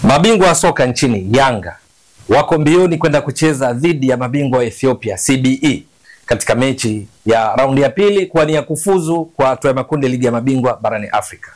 Mabingwa wa soka nchini Yanga wako mbioni kwenda kucheza dhidi ya mabingwa wa Ethiopia CBE katika mechi ya raundi ya pili kuwania kufuzu kwa hatua ya makundi ligi ya mabingwa barani Afrika.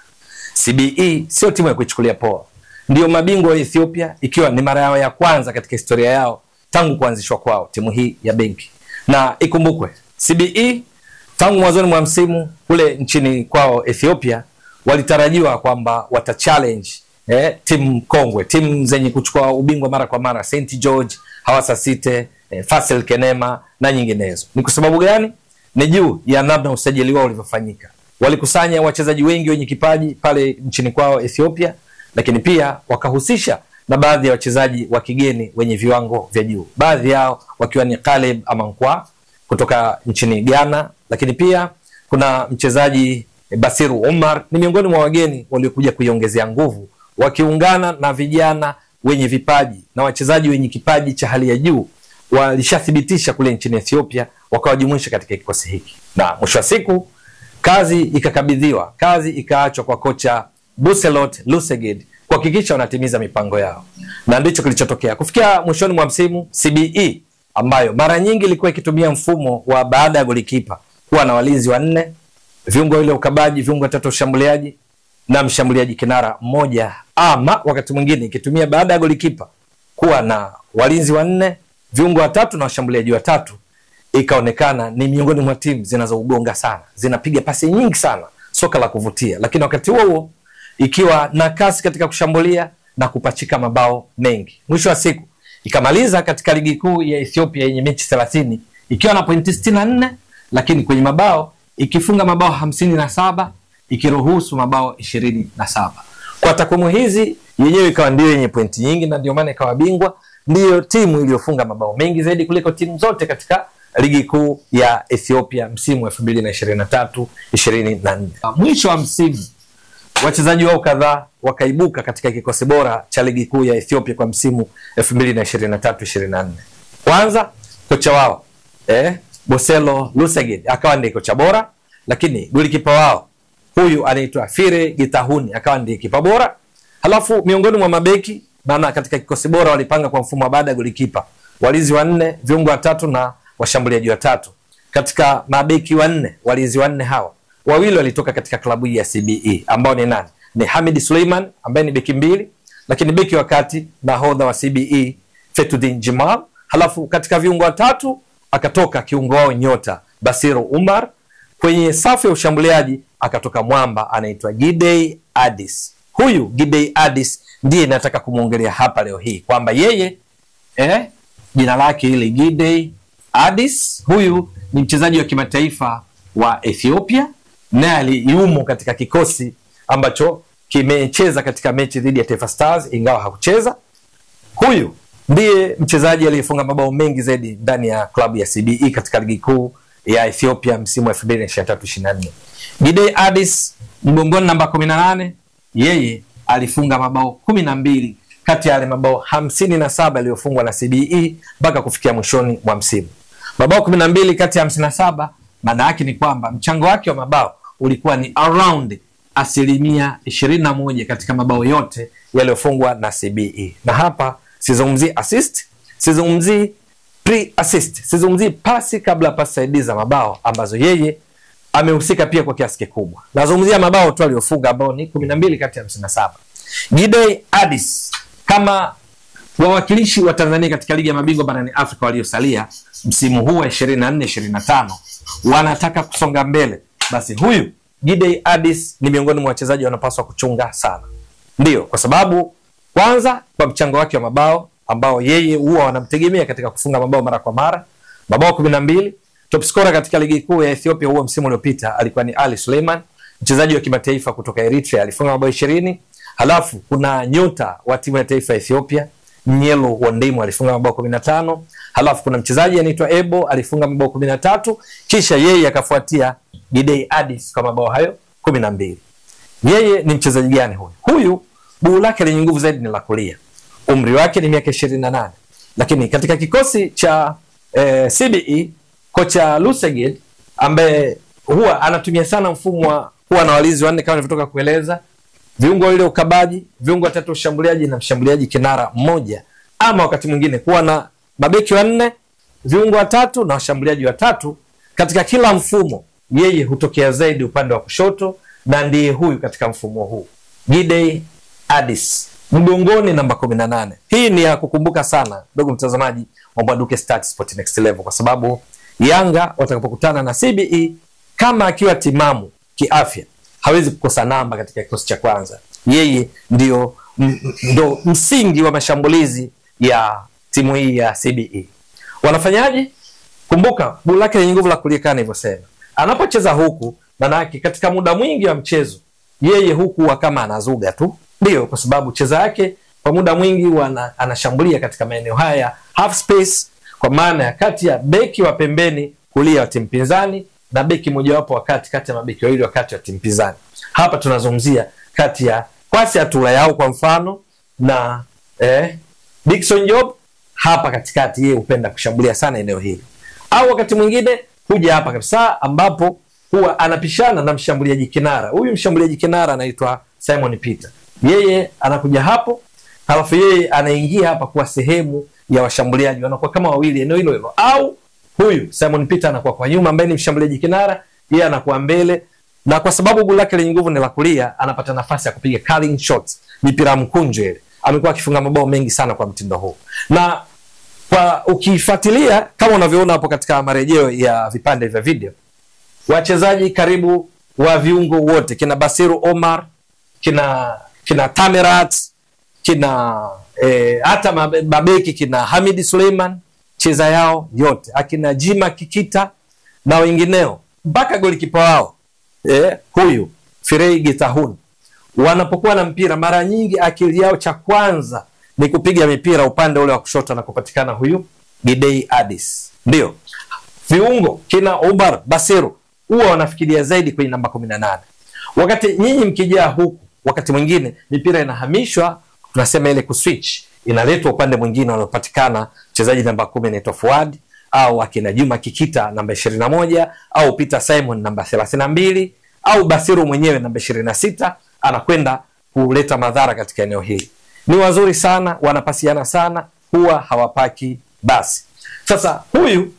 CBE sio timu ya kuichukulia poa, ndio mabingwa wa Ethiopia, ikiwa ni mara yao ya kwanza katika historia yao tangu kuanzishwa kwao timu hii ya benki. Na ikumbukwe CBE tangu mwanzoni mwa msimu kule nchini kwao Ethiopia walitarajiwa kwamba wata challenge eh, timu kongwe, timu zenye kuchukua ubingwa mara kwa mara, St George, Hawassa City, eh, Fasel Kenema na nyinginezo. Ni kwa sababu gani? Ni juu ya namna usajili wao ulivyofanyika. Walikusanya wachezaji wengi wenye kipaji pale nchini kwao Ethiopia, lakini pia wakahusisha na baadhi ya wachezaji wa kigeni wenye viwango vya juu, baadhi yao wakiwa ni Caleb Amankwa kutoka nchini Ghana, lakini pia kuna mchezaji Basiru Umar ni miongoni mwa wageni waliokuja kuiongezea nguvu, wakiungana na vijana wenye vipaji na wachezaji wenye kipaji cha hali ya juu walishathibitisha kule nchini Ethiopia, wakawajumuisha katika kikosi hiki, na mwisho wa siku kazi ikakabidhiwa, kazi ikaachwa kwa kocha Buselot Luseged kuhakikisha wanatimiza mipango yao, na ndicho kilichotokea kufikia mwishoni mwa msimu. CBE ambayo mara nyingi ilikuwa ikitumia mfumo wa baada ya golikipa kuwa na walinzi wanne, viungo wawili ukabaji, viungo watatu ushambuliaji na mshambuliaji kinara mmoja, ama wakati mwingine ikitumia baada ya golikipa kuwa na walinzi wanne, viungo watatu na washambuliaji watatu, ikaonekana ni miongoni mwa timu zinazougonga sana, zinapiga pasi nyingi sana, soka la kuvutia, lakini wakati huo huo ikiwa na kasi katika kushambulia na kupachika mabao mengi. Mwisho wa siku ikamaliza katika ligi kuu ya Ethiopia yenye mechi thelathini ikiwa na pointi sitini na nne lakini kwenye mabao ikifunga mabao hamsini na saba ikiruhusu mabao ishirini na saba Kwa takwimu hizi yenyewe ikawa ndio yenye pointi nyingi na ndio maana ikawa bingwa, ndiyo timu iliyofunga mabao mengi zaidi kuliko timu zote katika ligi kuu ya Ethiopia msimu elfu mbili na ishirini na tatu ishirini na nne Mwisho wa msimu wachezaji wao kadhaa wakaibuka katika kikosi bora cha ligi kuu ya Ethiopia kwa msimu 2023 24. Kwanza kocha wao eh, Boselo Luseged akawa ndiye kocha bora, lakini golikipa wao huyu anaitwa Fire Gitahuni akawa ndiye kipa bora. Halafu miongoni mwa mabeki, maana katika kikosi bora walipanga kwa mfumo wa baada ya golikipa, walinzi wanne, viungo watatu na washambuliaji watatu. Katika mabeki wanne, walinzi wanne hawa wawili walitoka katika klabu hii ya CBE ambao ni nani? Ni Hamid Suleiman ambaye ni beki mbili, lakini beki wa kati nahodha wa CBE Fetudin Jimal. Halafu katika viungo watatu akatoka kiungo wao nyota Basiru Umar. Kwenye safu ya ushambuliaji akatoka mwamba anaitwa Gidey Addis. Huyu Gidey Addis ndiye nataka kumwongelea hapa leo hii kwamba yeye eh, jina lake ile Gidey Addis, huyu ni mchezaji wa kimataifa wa Ethiopia naye aliyumo katika kikosi ambacho kimecheza katika mechi dhidi ya Taifa Stars ingawa hakucheza. Huyu ndiye mchezaji aliyefunga mabao mengi zaidi ndani ya klabu ya CBE katika ligi kuu ya Ethiopia msimu wa 2023-24. Gidey Addis mgongoni namba 18, yeye alifunga mabao kumi na mbili kati ya yale mabao hamsini na saba yaliyofungwa na CBE mpaka kufikia mwishoni mwa msimu. Mabao kumi na mbili kati ya hamsini na saba maana yake ni kwamba mchango wake wa mabao ulikuwa ni around asilimia ishirini na moja katika mabao yote yaliyofungwa na CBE. Na hapa sizungumzii assist, sizungumzii pre assist, sizungumzii pasi kabla pasi saidizi za mabao ambazo yeye amehusika pia kwa kiasi kikubwa. Nazungumzia mabao tu aliyofunga ambao ni kumi na mbili kati ya hamsini na saba. Gidey Addis kama wawakilishi wa Tanzania katika ligi ya mabingwa barani Afrika waliosalia msimu huu wa 24 25 wanataka kusonga mbele, basi huyu Gidey Addis ni miongoni mwa wachezaji wanapaswa kuchunga sana. Ndiyo, kwa sababu kwanza kwa mchango wake wa mabao ambao yeye huwa wanamtegemea katika kufunga mabao mara kwa mara, mabao kumi na mbili. Top scorer katika ligi kuu ya Ethiopia huo msimu uliopita alikuwa ni Ali Suleiman, mchezaji wa kimataifa kutoka Eritrea, alifunga mabao ishirini. Halafu kuna nyota wa timu ya taifa ya Ethiopia Nyelo Wondimo alifunga mabao kumi na tano. Halafu kuna mchezaji anaitwa Ebo alifunga mabao kumi na tatu, kisha yeye akafuatia Gidey Addis kwa mabao hayo kumi na mbili. Yeye ni mchezaji gani huyu? Huyu buu lake lenye nguvu zaidi ni la kulia, umri wake ni miaka ishirini na nane, lakini katika kikosi cha eh, CBE kocha Luseged ambaye huwa anatumia sana mfumo wa kuwa na walinzi wanne kama nilivyotoka kueleza viungo wawili wa ukabaji, viungo watatu wa ushambuliaji na mshambuliaji kinara mmoja, ama wakati mwingine kuwa na mabeki wanne, viungo watatu na washambuliaji watatu. Katika kila mfumo, yeye hutokea zaidi upande wa kushoto na ndiye huyu katika mfumo huu Gidey Addis mgongoni namba 18. Hii ni ya kukumbuka sana ndugu mtazamaji wa Mbwaduke Stats Sport Next Level, kwa sababu Yanga watakapokutana na CBE kama akiwa timamu kiafya hawezi kukosa namba katika kikosi cha kwanza. Yeye ndio m- m- ndo msingi wa mashambulizi ya timu hii ya CBE. Wanafanyaje? Kumbuka guu lake lenye nguvu la kulia kama nilivyosema, anapocheza huku, manake katika muda mwingi wa mchezo yeye huku huwa kama anazuga tu, ndio kwa sababu cheza yake kwa muda mwingi wana, anashambulia katika maeneo haya half space, kwa maana ya kati ya beki wa pembeni kulia wa timu pinzani na beki mojawapo wa kati kati ya mabeki wawili wa kati wa timu pinzani. Hapa tunazungumzia kati ya Kwasi Atula yao kwa mfano na eh, Dickson Job hapa katikati, yeye hupenda kushambulia sana eneo hili, au wakati mwingine huja hapa kabisa ambapo huwa anapishana na mshambuliaji kinara. Huyu mshambuliaji kinara anaitwa Simon Peter, yeye anakuja hapo, halafu yeye anaingia hapa kuwa sehemu ya washambuliaji, wanakuwa kama wawili eneo hilo hilo, au huyu Simon Peter anakuwa kwa nyuma, ambaye ni mshambuliaji kinara, yeye anakuwa mbele, na kwa sababu guu lake lenye nguvu ni la kulia, anapata nafasi ya kupiga curling shots, mipira mkunjo ile. Amekuwa akifunga mabao mengi sana kwa mtindo huu, na kwa ukifuatilia kama unavyoona hapo katika marejeo ya vipande vya video wachezaji karibu wa viungo wote kina Basiru Omar kina kina Tamerat kina eh, hata mabe- mabeki kina Hamidi Suleiman cheza yao yote akina Jima Kikita na wengineo mpaka golikipa wao eh, huyu Firei Gitahun wanapokuwa na mpira mara nyingi akili yao cha kwanza ni kupiga mipira upande ule wa kushoto na kupatikana huyu Gidei Addis ndio viungo kina Omar Basiru huwa wanafikiria zaidi kwenye namba kumi na nane wakati nyinyi mkijaa huku wakati mwingine mipira inahamishwa tunasema ile kuswitch inaletwa upande mwingine wanaopatikana mchezaji namba kumi anaitwa Fuad au akina Juma Kikita namba ishirini na moja au Peter Simon namba thelathini na mbili au Basiru mwenyewe namba ishirini na sita anakwenda kuleta madhara katika eneo hili. Ni wazuri sana, wanapasiana sana, huwa hawapaki basi. Sasa huyu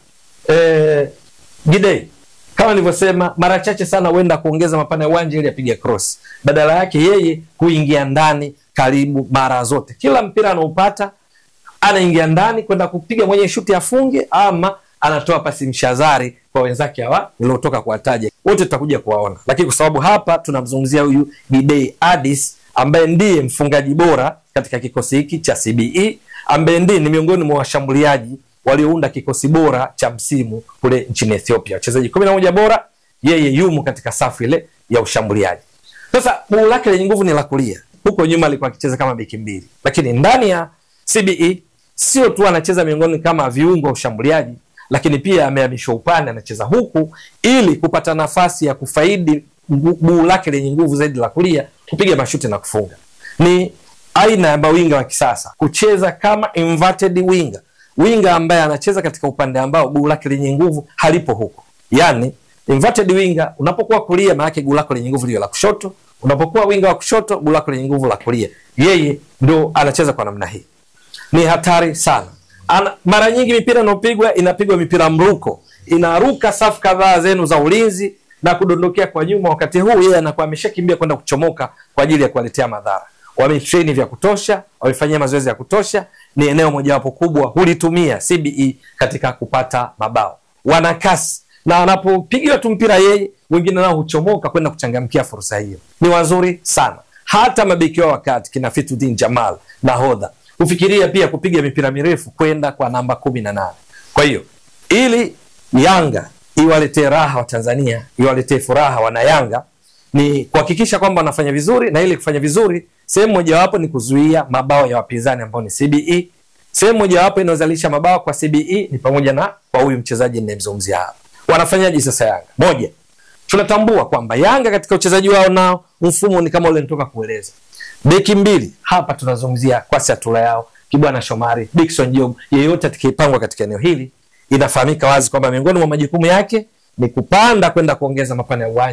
eh, Gidei kama nilivyosema, mara chache sana huenda kuongeza mapana ya uwanja ili apige cross. Badala yake yeye huingia ndani karibu mara zote, kila mpira anaupata anaingia ndani kwenda kupiga mwenye shuti afunge, ama anatoa pasi mshazari kwa wenzake hawa niliotoka kuwataja, wote tutakuja kuwaona, lakini kwa sababu hapa tunamzungumzia huyu Gidei Addis ambaye ndiye mfungaji bora katika kikosi hiki cha CBE, ambaye ndiye ni miongoni mwa washambuliaji waliounda kikosi bora cha msimu kule nchini Ethiopia, wachezaji kumi na moja bora, yeye yumo katika safu ile ya ushambuliaji. Sasa guu lake lenye nguvu ni la kulia, huko nyuma alikuwa akicheza kama beki mbili, lakini ndani ya CBE sio tu anacheza miongoni kama viungo wa ushambuliaji, lakini pia amehamishwa upande, anacheza huku ili kupata nafasi ya kufaidi ngu- guu lake lenye nguvu zaidi la kulia, kupiga mashuti na kufunga. Ni aina ya mawinga wa kisasa, kucheza kama inverted winger, winga ambaye anacheza katika upande ambao guu lake lenye nguvu halipo huko, yani inverted winger. Unapokuwa kulia, maana yake guu lako lenye nguvu liyo la kushoto. Unapokuwa winga wa kushoto, guu lako lenye nguvu la kulia. Yeye ndo anacheza kwa namna hii ni hatari sana. Ana, mara nyingi mipira inayopigwa inapigwa mipira mruko, inaruka safu kadhaa zenu za ulinzi na kudondokea kwa nyuma. Wakati huu yeye anakuwa ameshakimbia kwenda kuchomoka kwa ajili ya kuwaletea madhara. Wametreni vya kutosha, wamefanyia mazoezi ya kutosha, ni eneo mojawapo kubwa hulitumia CBE katika kupata mabao. Wana kasi na wanapopigiwa tu mpira yeye, wengine nao huchomoka kwenda kuchangamkia fursa hiyo. Ni wazuri sana, hata mabeki wao wakati kina Fituddin Jamal nahodha hufikiria pia kupiga mipira mirefu kwenda kwa namba kumi na nane. Kwa hiyo ili Yanga iwaletee raha wa Tanzania, iwaletee furaha wana Yanga ni kuhakikisha kwamba wanafanya vizuri, na ili kufanya vizuri, sehemu mojawapo ni kuzuia mabao ya wapinzani ambao ni CBE. Sehemu mojawapo inayozalisha mabao kwa CBE ni pamoja na kwa huyu mchezaji ninayemzungumzia hapa. Wanafanyaje sasa Yanga? Moja, tunatambua kwamba Yanga katika uchezaji wao nao mfumo ni kama ule nitoka kueleza beki mbili hapa tunazungumzia Kwasi Atula yao Kibwana Shomari, Dickson Job, yeyote atakayepangwa katika eneo hili, inafahamika wazi kwamba miongoni mwa majukumu yake ni kupanda kwenda kuongeza mapana ya uwanja,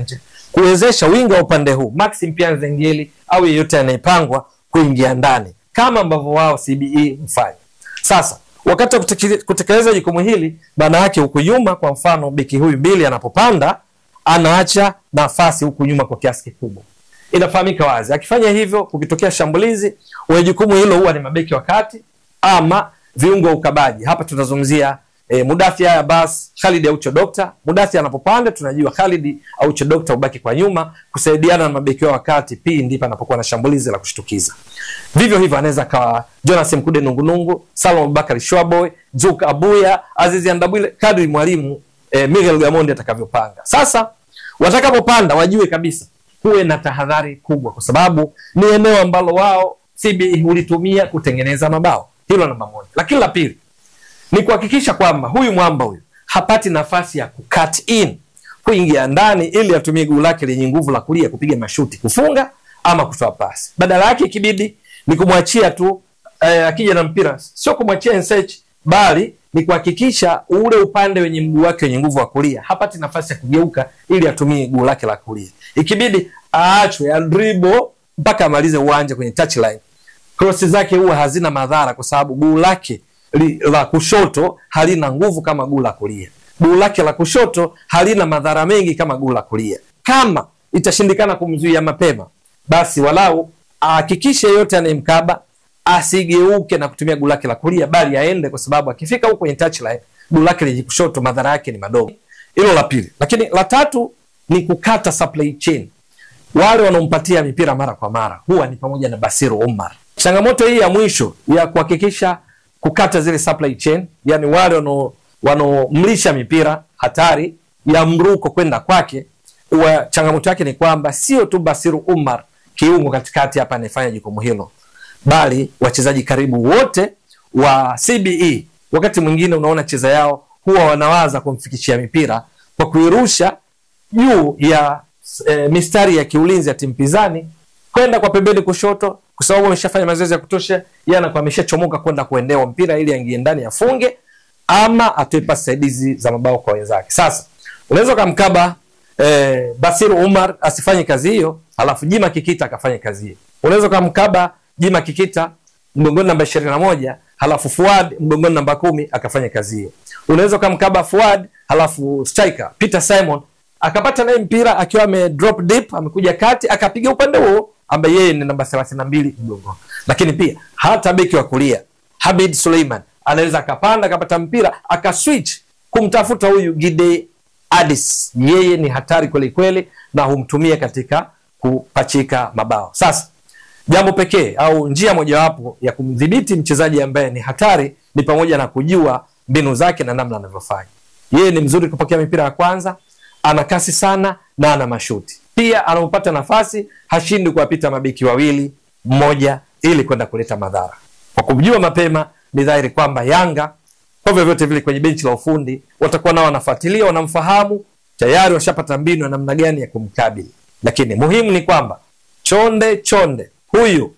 kuwezesha winga wa upande huu Maxi Mpianzi Ngeli au yeyote anayepangwa kuingia ndani kama ambavyo wao CBE hufanya. Sasa wakati wa kuteke- kutekeleza jukumu hili, maana yake huku nyuma, kwa mfano beki huyu mbili anapopanda, anaacha nafasi huku nyuma kwa kiasi kikubwa. Inafahamika wazi, akifanya hivyo, kukitokea shambulizi, wenye jukumu hilo huwa ni mabeki wa kati ama viungo wa ukabaji. Hapa tunazungumzia e, Mudathi Abbas, Khalid Aucho Dokta. Mudathi anapopanda tunajua Khalid Aucho Dokta ubaki kwa nyuma kusaidiana na mabeki wao wakati pindi panapokuwa na shambulizi la kushtukiza. Vivyo hivyo anaweza akawa Jonas Mkude Nungunungu, Salum Abubakar Shwaboy, Juk Abuya, Azizi Andabwile, kadri mwalimu e, Miguel Gamondi atakavyopanga. Sasa watakapopanda wajue kabisa kuwe na tahadhari kubwa, kwa sababu ni eneo ambalo wao CBE hulitumia kutengeneza mabao. Hilo namba moja, lakini la pili ni kuhakikisha kwamba huyu mwamba huyu hapati nafasi ya kucut in kuingia ndani ili atumie guu lake lenye nguvu la kulia kupiga mashuti kufunga ama kutoa pasi. Badala yake ikibidi ni kumwachia tu eh, akija na mpira, sio kumwachia ensech, bali ni kuhakikisha ule upande wenye mguu wake wenye nguvu wa kulia hapati nafasi ya kugeuka ili atumie guu lake la kulia. Ikibidi aachwe adribo mpaka amalize uwanja kwenye touchline krosi zake huwa hazina madhara kwa sababu guu lake li, la kushoto halina nguvu kama guu la kulia. Guu lake la kushoto halina madhara mengi kama guu la kulia. Kama itashindikana kumzuia mapema, basi walau ahakikishe yeyote anayemkaba asigeuke na kutumia guu lake la kulia, bali aende, kwa sababu akifika huko kwenye touchline, guu lake lenye kushoto madhara yake ni madogo. Hilo la pili, lakini la tatu ni kukata supply chain wale wanaompatia mipira mara kwa mara huwa ni pamoja na Basiru Umar. Changamoto hii ya mwisho ya kuhakikisha kukata zile supply chain, yani wale wanao- wanaomlisha mipira hatari ya mruko kwenda kwake, huwa changamoto yake ni kwamba sio tu Basiru Umar kiungo katikati hapa anayefanya jukumu hilo, bali wachezaji karibu wote wa CBE wakati mwingine unaona cheza yao huwa wanawaza kumfikishia mipira kwa kuirusha juu ya e, mistari ya kiulinzi ya timu pinzani kwenda kwa pembeni kushoto, kwa sababu ameshafanya mazoezi ya kutosha, yeye anakuwa ameshachomoka kwenda kuendewa mpira ili aingie ndani afunge ama atoe pasi saidizi za mabao kwa wenzake. Sasa unaweza ukamkaba eh, Basiru Umar asifanye kazi hiyo, alafu Jima Kikita akafanye kazi hiyo. Unaweza ukamkaba Jima Kikita mgongoni namba ishirini na moja halafu Fuad mgongoni namba kumi akafanya kazi hiyo. Unaweza ukamkaba Fuad halafu striker Peter Simon akapata naye mpira akiwa ame drop deep, amekuja kati akapiga upande huo ambaye yeye ni namba thelathini na mbili mgongoni. Lakini pia hata beki wa kulia Habib Suleiman anaweza akapanda akapata mpira akaswitch kumtafuta huyu Gide Adis. Yeye ni hatari kweli kweli, na humtumia katika kupachika mabao. Sasa jambo pekee au njia mojawapo ya kumdhibiti mchezaji ambaye ni hatari ni pamoja na kujua mbinu zake na namna anavyofanya. Yeye ni mzuri kupokea mipira ya kwanza, ana kasi sana na ana mashuti pia. Anapopata nafasi hashindi kuwapita mabeki wawili mmoja, ili kwenda kuleta madhara. Kwa kumjua mapema, ni dhahiri kwamba Yanga kwa vyovyote vile kwenye benchi la ufundi watakuwa nao wanafuatilia, wanamfahamu tayari, washapata mbinu ya namna gani ya kumkabili. Lakini muhimu ni kwamba chonde chonde huyu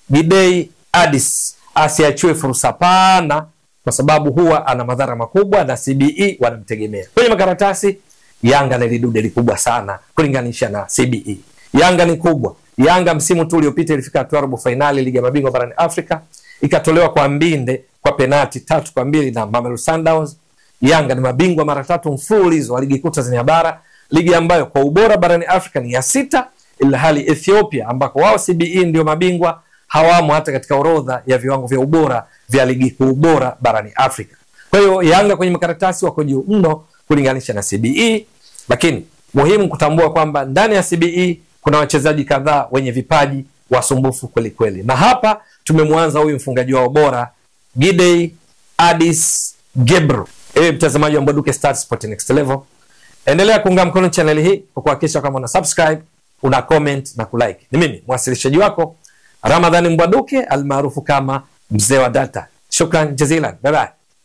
Gidei Adis asiachiwe fursa pana, kwa sababu huwa ana madhara makubwa na CBE wanamtegemea kwenye makaratasi. Yanga ni lidude likubwa sana kulinganisha na CBE. Yanga ni kubwa. Yanga msimu tu uliopita ilifika hatua robo fainali ligi ya mabingwa barani Afrika, ikatolewa kwa mbinde kwa penati tatu kwa mbili na Mamelodi Sundowns. Yanga ni mabingwa mara tatu mfululizo wa ligi kuu Tanzania bara, ligi ambayo kwa ubora barani Afrika ni ya sita, ila hali Ethiopia ambako wao CBE ndio mabingwa hawamo hata katika orodha ya viwango vya ubora vya ligi kuu bora barani Afrika. Kwa hiyo Yanga kwenye makaratasi wako juu mno kulinganisha na CBE, lakini muhimu kutambua kwamba ndani ya CBE kuna wachezaji kadhaa wenye vipaji wasumbufu kweli kweli, na hapa tumemwanza huyu mfungaji wao bora Gidey Adis Gebru. Ewe mtazamaji wa Mbwaduke Stars Sport Next Level, endelea kuunga mkono chaneli hii kwa kuhakikisha kama una subscribe, una comment na kulike. Ni mimi mwasilishaji wako Ramadhani Mbwaduke almaarufu kama mzee wa data. Shukran jazilan, bye bye.